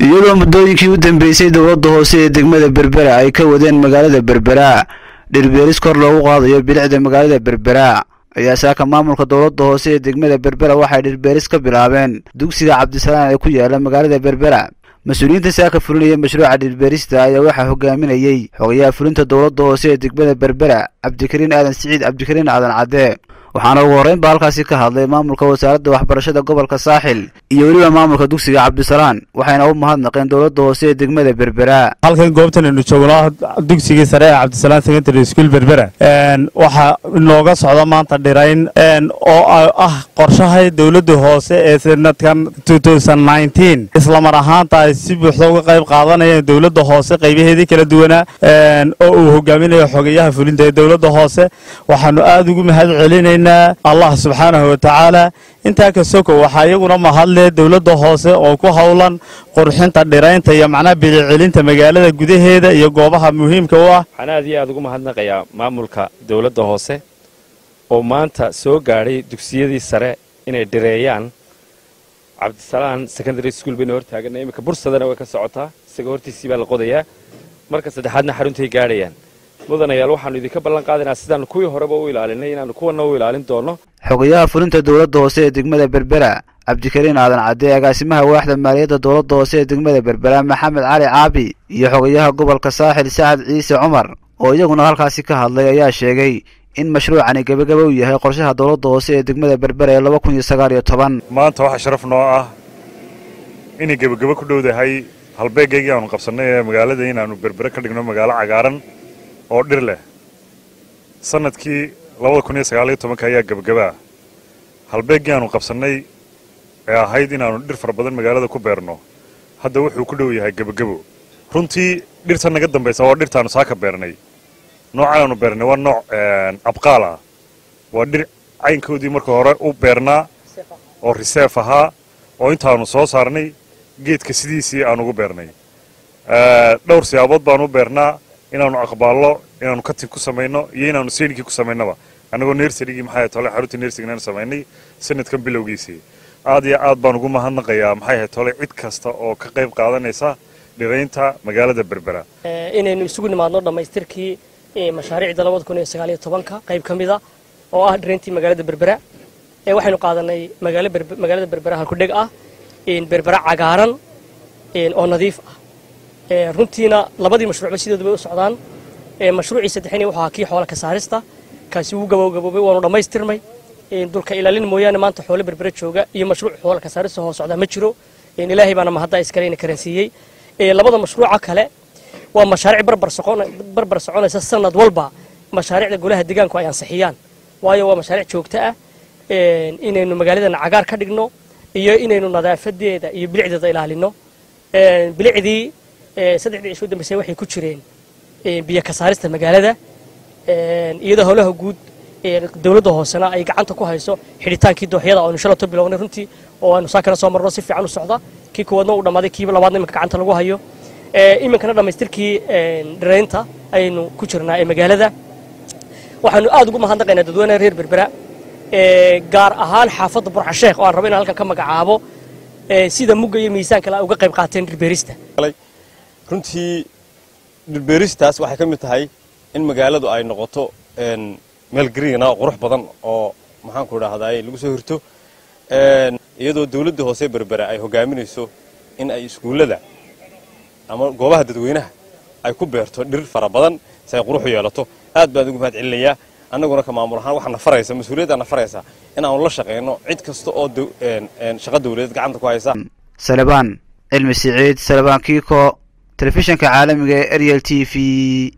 iyadoo muddooyinkii u dambeysay dowladda hoose ee degmada berbera ay ka wadeen magaalada berbera dhirbeeris kor loogu qaadayo bilicda magaalada berbera ayaa saaka maamulka dowladda hoose ee degmada berbera waxay dhirbeeris ka bilaabeen dugsiga cabdisalaan ee ku yaala magaalada berbera mas-uuliyiinta saaka fulinaya mashruuca dhirbeerista ayaa waxaa hogaaminayey xogayaha fulinta dowladda hoose ee degmada berbera cabdikariin aadan siciid cabdikariin aadan cadde waxaana ugu horreyn ba halkaasi ka hadlay maamulka wasaaradda waxbarashada gobolka saaxil iyo weliba maamulka dugsiga cabdisalaan waxayna u mahadnaqeen dowladda hoose ee degmada berbera halkan goobtan aynu joogno dugsigii sare ee cabdisalaan secondary school berbera waxaa inooga socda maanta dhirayn oo ah qorshaha dowladda hoose ee sanadkan islamar ahaanta ay si buuxda uga qayb qaadanayeen dowladda hoose qaybaheedii kala duwanaa oo uu hogaaminayo xogayaha fulinta ee dowladda hoose waxaanu aada ugu mahad celinaynaa allah subxaanahu watacaala intaa ka soko waxaa iyaguna mahadle dowladda hoose oo ku howlan qurxinta dhiraynta iyo macnaha bilicelinta magaalada gudaheeda iyo goobaha muhiimka u ah waxaan aad iyo aad ugu mahadnaqayaa maamulka dowladda hoose oo maanta soo gaadhay dugsiyadii sare inay dhireeyaan cabdisalaan secondary school baynu hortaagana iminka bursadana way ka socotaa isaga hortiisii baa la qodayaa marka saddexaadna xaruntay gaadhayaan mudanayaal waxaanu idinka ballan qaadaynaa sidaanu kuwii horeba u ilaalinay inaanu kuwana u ilaalin doono xogayaha fulinta dowladda hoose ee degmada berbera cabdikariin aadan cadde agaasimaha waaxda maaliyadda dowladda hoose ee degmada berbera maxamed cali caabi iyo xogayaha gobolka saaxil sacad ciise cumar oo iyaguna halkaasi ka hadlay ayaa sheegay in mashruucani gebagaba u yahay qorshaha dowladda hoose ee degmada berbera ee laba kun iyo sagaal iyo toban maanta waxaa sharaf noo ah inay gebagabo ku dhowdahay halbeegaygii aanu qabsannay ee magaalada inaannu berbere ka dhigno magaalo cagaaran oo dhir leh sanadkii labada kun iyo sagaal iyo tobanka ayaa gebagabaa halbeeggii aanu qabsannay ee ahayd inaannu dhir fara badan magaalada ku beerno hadda wuxuu ku dhow yahay gebagabo runtii dhirta naga dambaysa waa dhirtaannu saaka beernay noocaanu beernay waa nooc abqaal ah waa dhir caynkoodii marka hore u beernaa oo riseef ahaa oo intaanu soo saarnay geedka sidiisii aan ugu beernay dhowr siyaabood baanu u beernaa inaannu aqbaallo inaannu katib ku samayno iyo inaannu seynkii ku samaynaba annagoo nersarigii maxay tole xaruntii nersigan samaynay sanadkan bilowgiisii aad iyo aad baan ugu mahadnaqayaa maxay ahayd tole cid kasta oo ka qayb qaadanaysa dhiraynta magaalada berbera inaynu isugu nimaadno dhammaystirkii mashaariicda labada kun iyo sagaal iyo tobanka qayb ka mid a oo ah dhirayntii magaalada berbera waxaynu qaadanay magaalada berbera halkudheg ah berbera cagaaran oo nadiif ah runtiina labadii mashruucba sidoodu bay u socdaan mashruucii saddexini wuxuu ahaa kii xoola ka saarista kaasi wuu gabowgaboobay waanu dhammaystirmay dulka ilaalin mooyaane maanta xoolo berbera jooga iyo mashruuc xoola ka saarista hoo socdaa ma jiro ilaahay baana mahadda iskaleyna karansiiyey labada mashruuca kale waa mashaariic barbar soconaysa sanad walba mashaariicda golaha deegaanku ay ansixiyaan waayo waa mashaariic joogto ah inaynu magaaladana cagaar ka dhigno iyo inaynu nadaafadeeda iyo bilicdeeda ilaalino bilicdii saddexdii cisho dambeysay waxay ku jireen biyo ka saarista magaalada iyadoo howlaha guud dowladda hoosena ay gacanta ku hayso xidhitaankii dooxyada oonu shalato bilownay runtii oo aanu saakana soo marno si fiican u socda kii koowaadna uu dhammaaday kiiba labaadna iminka gacanta lagu hayo iminkana dhammaystirkii dhiraynta aynu ku jirnaa ee magaalada waxaanu aad ugu mahadnaqaynaa dadweynaha reer berbera gaar ahaan xaafadda burxasheekh oo aan rabo inaan halkan ka magacaabo sida mugga iyo miisaan kale ay uga qayb qaateen dhirbeerista runtii dhirbeeristaas waxay ka mid tahay in magaaladu ay noqoto meel gariina qurux badan oo maxaanku idhaahdaay lagu soo hirto iyadoo dawladda hoose berbera ay hogaaminayso in ay iskuullada ama goobaha dadweynaha ay ku beerto dhir fara badan si ay qurux u yeelato aad baan ugu mahad celinayaa annaguna ka maamul ahaan waxaa na faraysa mas-uuliyaddaa na faraysa in aanu la shaqayno cid kasta oo shaqo dawladeed gacanta ku haysa salebaan cilmi siciid salebaan kiiko telefishanka caalamiga ee ariel t v